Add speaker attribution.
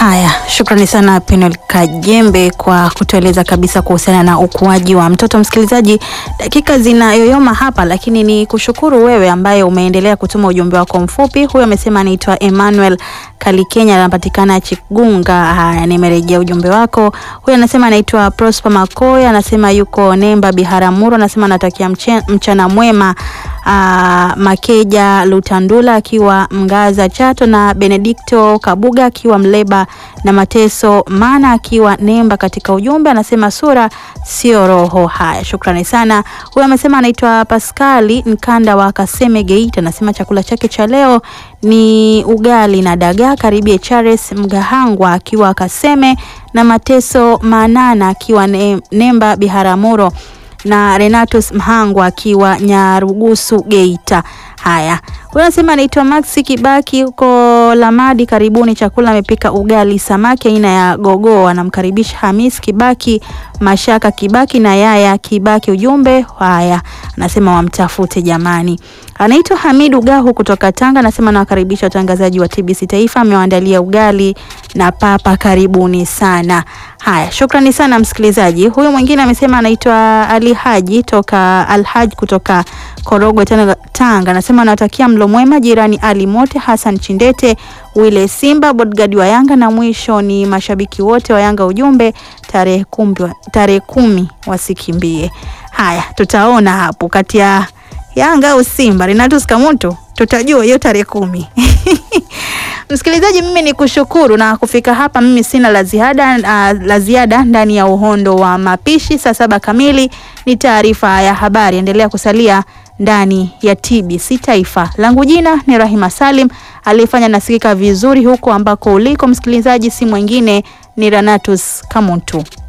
Speaker 1: Haya, shukrani sana Penel Kajembe kwa kutueleza kabisa kuhusiana na ukuaji wa mtoto. Msikilizaji, dakika zinayoyoma hapa, lakini ni kushukuru wewe ambaye umeendelea kutuma ujumbe wako mfupi. Huyo amesema anaitwa Emmanuel Kalikenya, anapatikana Chigunga. Haya, nimerejea ujumbe wako. Huyo anasema anaitwa Prosper Makoya, anasema yuko Nemba Biharamulo, anasema anatakia mche- mchana mwema Aa, Makeja Lutandula akiwa Mgaza Chato na Benedikto Kabuga akiwa Mleba na Mateso Mana akiwa Nemba. Katika ujumbe anasema sura sio roho. Haya, shukrani sana. Huyo amesema anaitwa Paskali Nkanda wa Kaseme Geita, anasema chakula chake cha leo ni ugali na dagaa. Karibie Charles Mgahangwa akiwa Kaseme na Mateso Manana akiwa Ne- Nemba Biharamulo na Renatus Mhangwa akiwa Nyarugusu Geita. Haya, huyo anasema anaitwa Maxi Kibaki huko Lamadi. Karibuni, chakula amepika ugali samaki aina ya gogoo. Anamkaribisha Hamis Kibaki, Mashaka Kibaki na Yaya Kibaki. Ujumbe haya, anasema wamtafute jamani. Anaitwa Hamidu Gahu kutoka Tanga, anasema nawakaribisha watangazaji wa TBC Taifa, amewaandalia ugali na papa. Karibuni sana. Haya, shukrani sana msikilizaji. Huyu mwingine amesema anaitwa Ali Haji toka Alhaj kutoka Korogwe Tanga, Tanga. Anasema anawatakia mlo mwema jirani Ali Mote, Hassan Chindete, Wile Simba, bodyguard wa Yanga na mwisho ni mashabiki wote wa Yanga. Ujumbe tarehe kumi, tarehe kumi wasikimbie. Haya, tutaona hapo kati ya Yanga au Simba, Renatus Kamuntu, tutajua hiyo tarehe kumi. Msikilizaji, mimi ni kushukuru na kufika hapa, mimi sina la ziada uh, la ziada ndani ya uhondo wa mapishi. Saa saba kamili ni taarifa ya habari. Endelea kusalia ndani ya TBC Taifa. Langu jina ni Rahima Salim, aliyefanya nasikika vizuri huko ambako uliko msikilizaji, si mwingine ni Renatus Kamuntu.